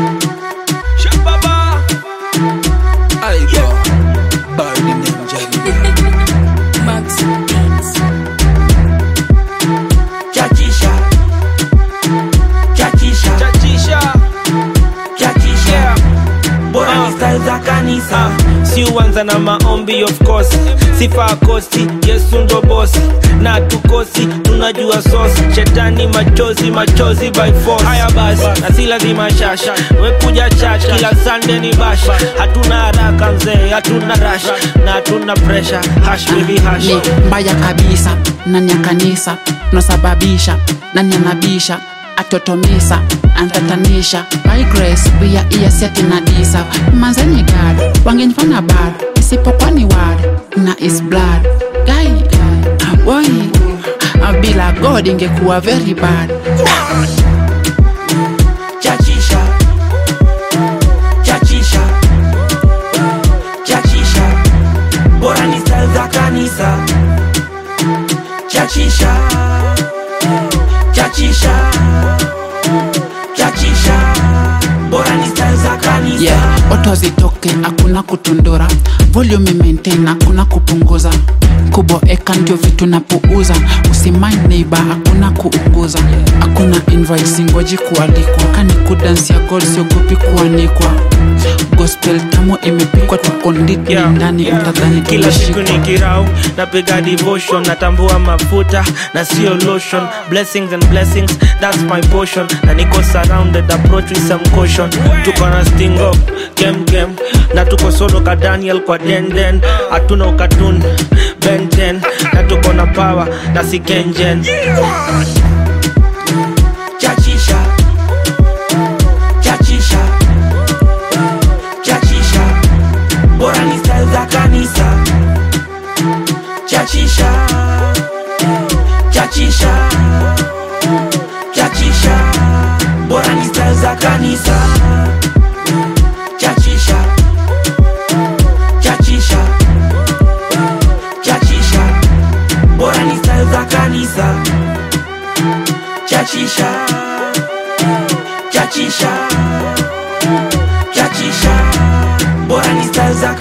Shababa. I go by the name Jelly. Max Beats. chachisha chachisha Chachisha. chachisha Yeah. bora Ah. ni style za kanisa si uanza na maombi of course sifa kosti yesu ndo bosi na tukosi tunajua sosi shetani machozi machozi by force haya basi na si lazima shasha wekuja chach kila sande ni bash hatuna haraka mzee hatuna rash na hatuna pressure hash baby hash ni mbaya kabisa nani ya kanisa unasababisha nani anabisha atotomisa antatanisha by grace pia iya seti na disa manzeni gad wangenifanya bad isipokuwa ni wad na is blood gai boy bila god ingekuwa very bad chachisha chachisha chachisha bora ni style za kanisa chachisha chachisha chachisha bora ni style za kanisa yeah oto zitoke hakuna kutundura volume maintain hakuna kupunguza kuboeka ndio vitu napuuza usimai neiba hakuna kuunguza hakuna invoice ngoji kualikwa kani kudansia gold siogopi kuanikwa gospel tamu imepikwa tukonditni Yeah, ndani yeah. utadhani kila siku tumeshikwa ni kirau napiga devotion natambua mafuta na sio lotion blessings and blessings that's my portion na niko surrounded approach with some caution tuko na sting up kem kem na tuko solo ka daniel kwa denden hatuna ukatun benten na tuko na power na si kenjen chachisha chachisha chachisha bora ni style za kanisa chachisha chachisha chachisha bora ni style za kanisa chachisha chachisha chachisha bora ni style za kanisa chachisha chachisha chachisha bora ni style za